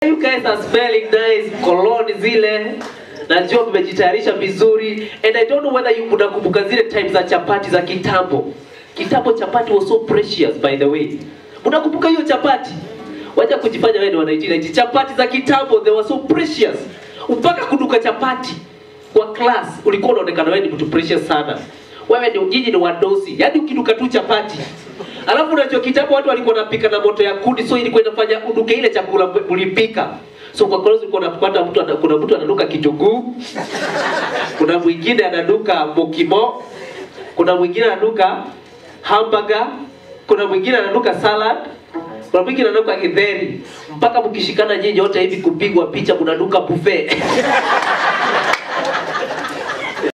You guys are smelling nice, cologne zile. Najua mmejitayarisha vizuri and I don't know whether you unakumbuka zile time za chapati za kitambo. Kitambo chapati was so precious by the way. Unakumbuka hiyo chapati? Wacha kujifanya wewe ni wa 1990. Chapati za kitambo they were so precious. Mpaka kuduka chapati kwa class ulikuwa unaonekana wewe ni mtu precious sana. Wewe ni nyinyi ni wadosi. Yaani ukiduka tu chapati. Alafu unajua kitambo watu walikuwa wanapika na moto ya kuni so ilikuwa inafanya uduke ile chakula mlipika. So kwa kweli ulikuwa unapata mtu ana- kuna mtu ananuka kitunguu. Kuna mwingine ananuka mokimo. Kuna mwingine ananuka hamburger. Kuna mwingine ananuka salad. Kuna mwingine ananuka githeri. Mpaka mkishikana nyinyi wote hivi kupigwa picha mnanuka buffet.